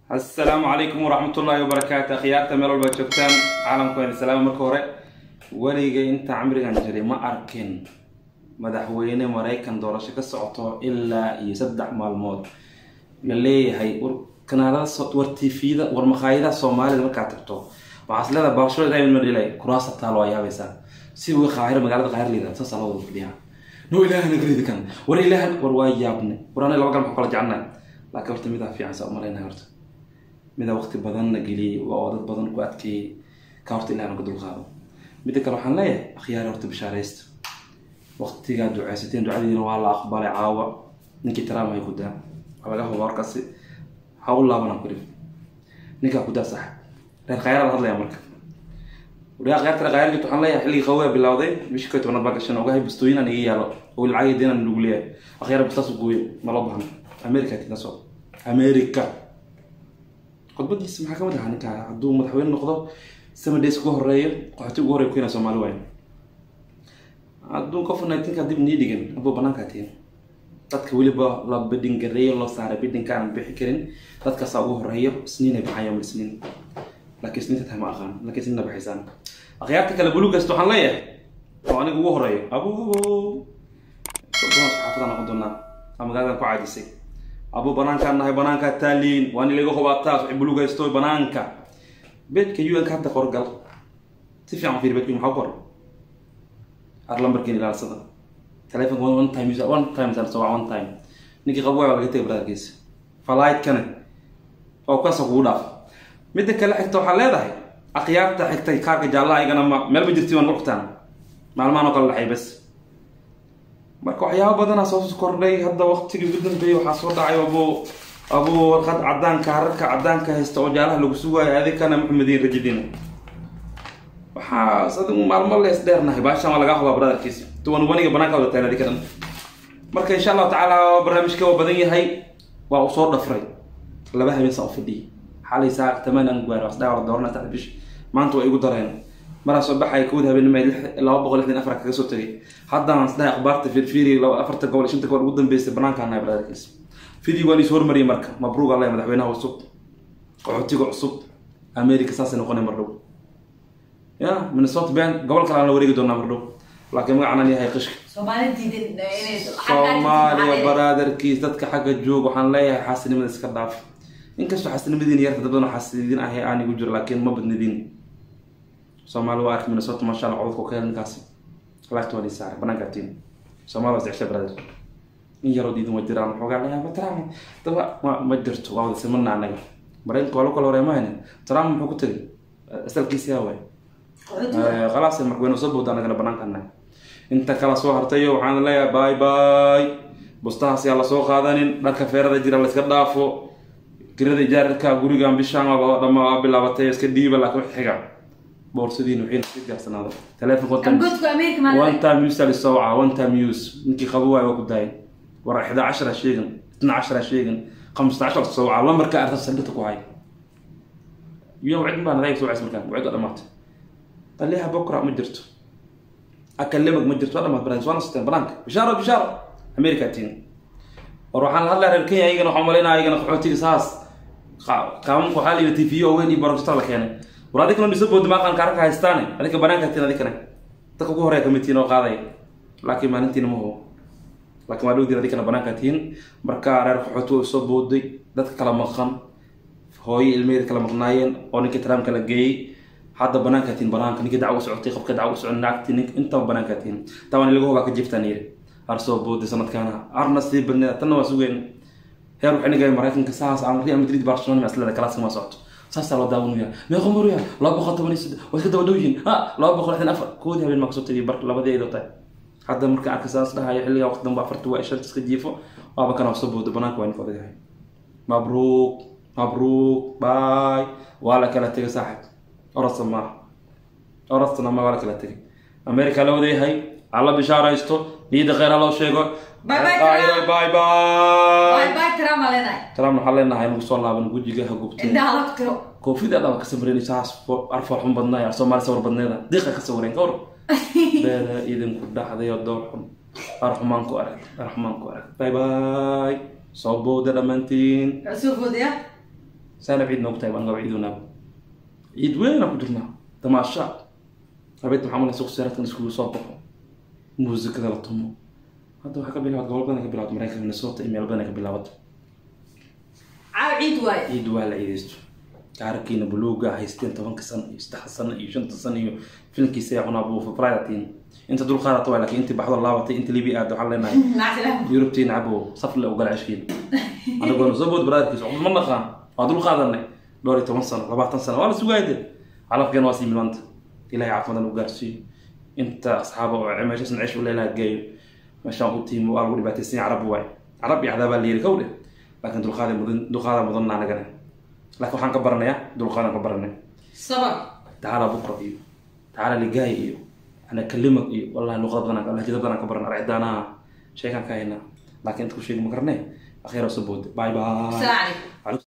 asalaamu calaykum waraxmatullaahi wabarakaatu akhyaarta meel walba joogtaan caalamku waan salaama marka hore weligay inta camrigan jiray ma arkin madaxweyne maraykan doorasho ka socoto ilaa iyo saddex maalmood la leeyahay war kanaalada war tvda war makhaayadaha soomaalida markaad tagto waxaas leedahay baabashada ilaahay ma dhilay kuraasa taalo waa yaabaysaa si wi qaahiro magaalada qaahir liida saasaa loo wada fadhiyaa no ilaahana garidi kan war ilaahan war waa yaabne war anay laba galma kala jecelnahay laakiin horta midaa fiican saa umalaynaya horta mida waqti badanna geliyey oo dad badan ku adkeeyey ka horta ilahna ka dulqaado midda kale waxaan leeyahay akhyaari horta bishaaraysta waqtigaa duceysateen ducadiina waa la aqbalay caawa ninkii taraam hay ku daa waa laga huba warkaasi ha u laabanaan ku dhif ninkaa ku daa sax reer khayraa la hadlaya marka wariyaa khayrta khayarkit waxaan leeyahay xilligii qawaa bilowday bishii koy tobanaad baa gashan ogahay bastooyinaan iga yaalo oo lacag diinan lagu leeyahay akhyaar bistaas gooyo naloo bahan america kitaso america khudbadiisa maxaa kamid ahaa ninkaa hadduu madaxweyne noqdo seven days ugu horeeyo qaxooti ugu horey keenaa soomaali waayo hadduu covid nineteenka dib nii dhigin hadduu banaankaa tihin dadka weliba la bidhin gareeyo loo saaray bidhinka aan bixi karin dadkaasaa ugu horeeyo isniinay baxayaan isniin laakiin isniinta tahay ma aqaan laakiin isniinna baxaysaan akhyaarta kale buluugast waxaan leeyahay oo aniga ugu horeeyo abo abo sodoon saxaafadaan noqon doonaa aa magaaladan ku caadisay abu banaankaan nahay banaankaa taaliin waa in laga hubaataas waxay bulugaysto banaanka beedka un ka hadda qorgal si fiican fiir beedka maxaa qor ar lambarkiin ilaalsada telefonka one time use one time san soo one time ninkii qabo waa laga tegay brotherkiisa falaidkane oo kaasa kugu dhaaf midda kale xigta waxaa leedahay akhyaarta xigtay kaarka jaallaha igana ma meel ma jirti waan uqtaan maalmahan oo kale dhaxay bas marka waxyaaba badanaa soo kordhay hadda waqtigii ugu dambeeyey waxaa soo dhacay abu abu warqad cadaanka hararka cadaanka haysta oo jaalaha lagu sugaayo adikana maxamediin rajidina waxaa sadi maalmo lees dheernahay baashan waa lagaa hubaa brotherkiis tuwan waniga banaanka wada taagna adikadan marka insha allahu tacaala barnaamijka waa badan yahay waa uu soo dhafray laba habeen saa u fadhiyay xalay saa tamaan aan gaaro asdhaa la doorana saddex bish maanta waa igu dareen maraa soo baxay kowda habeenima laba boqol lixdan afar kaga soo tegay haddaan isdhahay akhbaarta firfiri afarta gobol shanta gobol ugu dambeysay banaanka nahay brotherkiis video waan isu hormariyay marka mabruuq alla madaxweynaha cusub qaxootiga cusub america saasay noqonay mar dhow ya minnesota ben gobol kale aan la wareegi doonaa mar dhow laakiin magacaan yahay qishka soomaaliya baraadarkiis dadka xagga joog waxaan leeyahay xaasinimada iska dhaaf inkastoo xaasinimadiin yarta dad badan xaasidin ahay aan igu jiro laakiin ma badnidin soomaali waa ark minnesota masha allah codadka ka hel ninkaasi lagta waa saaray banaanka tiin soomaali waa isdexsha brother in yaroo diidan waa jiraan waxoogaa layaa ma trump daba ma ma jirto waa wada simana anaga maraykanka waa la kala horeemahan trump muxuu ku tegay asalkiisi yaa waay khalaas marweyne soo bowda anagana banaanka nahay inta kala soo hartayo waxaan leeyahay bye bye bustahaas yaa lasoo qaadanin dharka feerada jira la iska dhaafo kirada ijaarka gurigan bishaan dhama bilaabatay iska dhiiba laakiin wax xiga boorsadiin waxayna iska gaarsanaado telefonka one time use ali sooca one time use ninkii qabo waayo waa ku daayay war ixda cashara sheegan itna cashara sheegan khamsata cashar sooca lambarka arta saldhita ku hay iyo wacid baa nadaayg soo cays markaan wacid waa dhamaatay taliyaha bokra ma jirto akalemag ma jirto waa dhamaat barnaamij waana siteen banaanka bishaaro bishaaro america tiin war waxaan la hadlaya reer kenya ayagana waxaan malaynaya ayagana qaxootiga saas qaamanka waxaa la yidhi tv oo weyn iyo barojista la keenay war adikana dhiso boodi maaqan kaarka haystaane adika banaanka tiin adikana dadka ugu horeya kamid tihiin oo qaadaya laakiin maalintiina ma hubo laakiin waa dhowdiin adikana banaanka tihiin marka reer qaxooti way soo booday dadka kala maqan hooyo ilmeheeda kala maqnaayeen oo ninkii taraamka la geeyey hadda banaanka tihiin banaanka ninkii dacwo socotay qofka dacwo socon naagti nink intaba banaanka tihiin tabaan laga hubaa ka jiftaan yiri har soo booday sanadkaana arna sii badneeda tanna waa sugeen heer waxay nigaya maraykanka saas aan real madrid barcelona maslada kalaaska ma socoto saasaa loo daawanaya meeqa maruya laba boqol toban iyo saddex waa iska daba dhow yihiin ha laba boqol lixdan afar koodii habeen maa kasoo tegay bar labadii ay tahay hadda marka arka saas dhahayo xilligaa waqti dambe afarta waa shanta iska jiifo waaba kana soo boodo banaanka waa ninka odagahay mabruuq mabruuq baay waa la kala tegay saaxib orasta maaha orastana ma waa la kala tegay america la wadayahay alla bishaaraysto niyada kheyr ha loo sheego Bye bye, bye bye bye trump waxaa leenahay nagu soo laaban gujiga ha gubtay koofida dhaba ka samreyn saas arfar xun badnaay soomaali sawir badneeda diiqa ka sawireen ka hor beeda idinku dhaxday oo door xun arxumaan ku arag arxumaan ku arag bye bye soo bowda dhammaantiin saana ciid noogu tahay baan gaba ciidonaaba ciid weynaa ku jirnaa damaasha habeed maxaa malay suuq siyaaradkan iskugu soo baxo muusikada la tumo hadda waxaa ka bilaabat gobol badan ay ka bilaabat maraykanka minnesota iyo meel badan ay ka bilaabato caaw ciid waaye ciid waa la ciidaysto gaarkiina buluuga haysteen tobanka sano iyo saddexa sano iyo shanta sano iyo filinkiisa ayaa cunaa buufa fridatiin inta dul qaadata waa laakiin intii baxdo laabatay inta libi aada waxaan leenahay nacsilah yurubtiin cabo saf le ugala ceshkiin anagoona soo bood baraadkiisa cudud ma naqaan waa dul qaadanay dhowr iyo toban sano labaatan sano waa la sugaayde calafkeena waa sii milanta ilahay caafimadan u gaarsiiyo inta asxaaba oo meeshaasna cesh u leelaha geeyo meeshaan u tiimo waa lagu dhibaataysan yahay carab waay carab iyo cadaabaa la yiri kowdhe laakiin dulqaada mudan dulqaada mudanna anagana laakiin waxaan ka baranayaa dulqaadan ka baranay sabar تعالى بكرة إيو تعالى لقاي إيو أنا أكلمك إيو والله لغة بدنا لهجة بدنا كبرنا رعدانا شيء كان كاينا لكن أنت كل شيء مكرناه أخيرا سبود باي باي asalaamu calaykum عليكم